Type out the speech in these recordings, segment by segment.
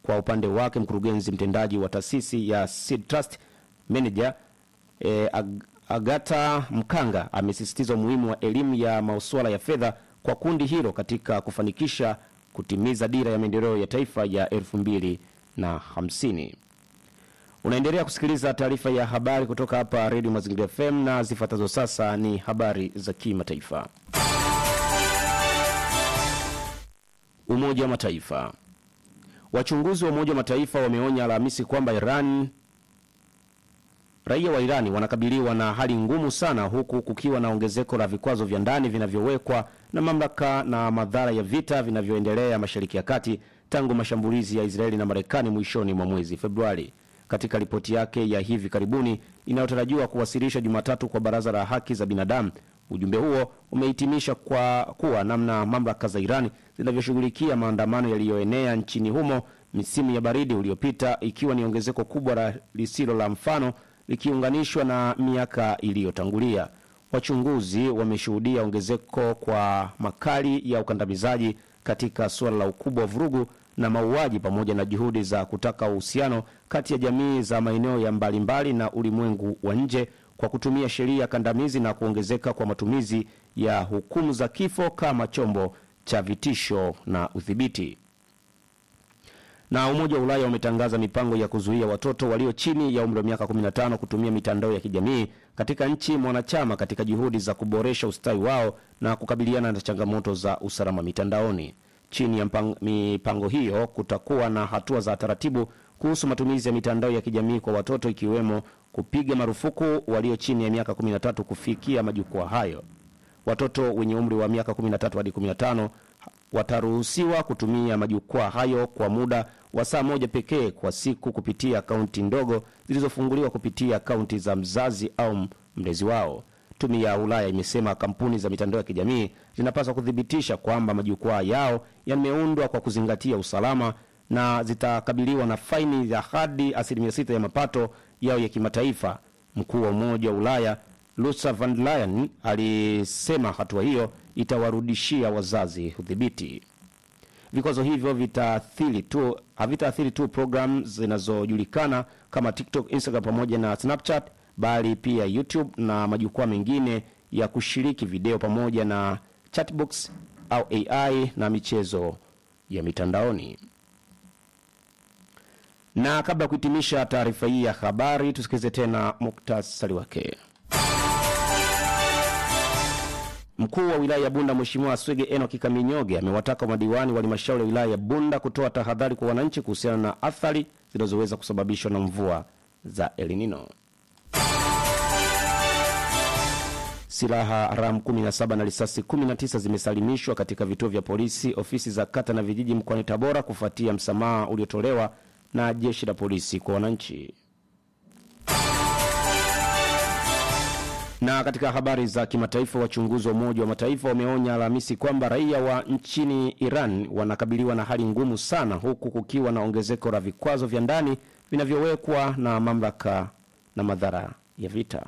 Kwa upande wake, mkurugenzi mtendaji wa taasisi ya Seed Trust Manager e, Ag Agata Mkanga amesisitiza umuhimu wa elimu ya masuala ya fedha kwa kundi hilo katika kufanikisha kutimiza dira ya maendeleo ya taifa ya elfu mbili na hamsini. Unaendelea kusikiliza taarifa ya habari kutoka hapa Redio Mazingira FM na zifuatazo sasa ni habari za kimataifa. Umoja wa Mataifa. Wachunguzi wa Umoja wa Mataifa wameonya Alhamisi kwamba Iran raia wa Irani wanakabiliwa na hali ngumu sana huku kukiwa na ongezeko la vikwazo vya ndani vinavyowekwa na mamlaka na madhara ya vita vinavyoendelea Mashariki ya Kati tangu mashambulizi ya Israeli na Marekani mwishoni mwa mwezi Februari. Katika ripoti yake ya hivi karibuni inayotarajiwa kuwasilishwa Jumatatu kwa Baraza la Haki za Binadamu, ujumbe huo umehitimisha kwa kuwa namna mamlaka za Irani zinavyoshughulikia maandamano yaliyoenea nchini humo misimu ya baridi uliopita, ikiwa ni ongezeko kubwa la lisilo la mfano likiunganishwa na miaka iliyotangulia. Wachunguzi wameshuhudia ongezeko kwa makali ya ukandamizaji katika suala la ukubwa wa vurugu na mauaji pamoja na juhudi za kutaka uhusiano kati ya jamii za maeneo ya mbalimbali na ulimwengu wa nje kwa kutumia sheria kandamizi na kuongezeka kwa matumizi ya hukumu za kifo kama chombo cha vitisho na udhibiti. Na Umoja wa Ulaya umetangaza mipango ya kuzuia watoto walio chini ya umri wa miaka 15 kutumia mitandao ya kijamii katika nchi mwanachama katika juhudi za kuboresha ustawi wao na kukabiliana na changamoto za usalama mitandaoni. Chini ya mpang, mipango hiyo kutakuwa na hatua za taratibu kuhusu matumizi ya mitandao ya kijamii kwa watoto ikiwemo kupiga marufuku walio chini ya miaka 13 kufikia majukwaa hayo. Watoto wenye umri wa miaka 13 hadi 15 wataruhusiwa kutumia majukwaa hayo kwa muda wa saa moja pekee kwa siku kupitia akaunti ndogo zilizofunguliwa kupitia akaunti za mzazi au mlezi wao. Tume ya Ulaya imesema kampuni za mitandao ya kijamii zinapaswa kuthibitisha kwamba majukwaa yao yameundwa kwa kuzingatia usalama na zitakabiliwa na faini ya hadi asilimia sita ya mapato yao ya kimataifa. Mkuu wa Umoja wa Ulaya Ursula von der Leyen alisema hatua hiyo itawarudishia wazazi udhibiti. Vikwazo hivyo vitaathiri tu havitaathiri tu programu zinazojulikana kama TikTok, Instagram pamoja na Snapchat, bali pia YouTube na majukwaa mengine ya kushiriki video pamoja na chatbox au AI na michezo ya mitandaoni. Na kabla ya kuhitimisha taarifa hii ya habari, tusikilize tena muktasari wake. Mkuu wa wilaya ya Bunda Mheshimiwa Swege Enoki Kaminyoge amewataka madiwani wa halmashauri ya wilaya ya Bunda kutoa tahadhari kwa wananchi kuhusiana na athari zinazoweza kusababishwa na mvua za El Nino. Silaha haramu 17 na risasi 19 zimesalimishwa katika vituo vya polisi, ofisi za kata na vijiji mkoani Tabora kufuatia msamaha uliotolewa na jeshi la polisi kwa wananchi. Na katika habari za kimataifa, wachunguzi wa Umoja wa Mataifa wameonya Alhamisi kwamba raia wa nchini Iran wanakabiliwa na hali ngumu sana, huku kukiwa na ongezeko la vikwazo vya ndani vinavyowekwa na mamlaka na madhara ya vita.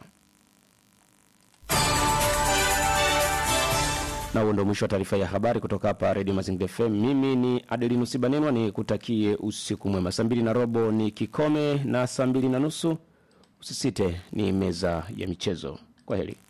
Na huo ndio mwisho wa taarifa ya habari kutoka hapa Redio Mazingira FM. Mimi ni Adelinu Sibanenwa, ni kutakie usiku mwema. Saa mbili na robo ni kikome na saa mbili na nusu usisite ni meza ya michezo. Kwa heri.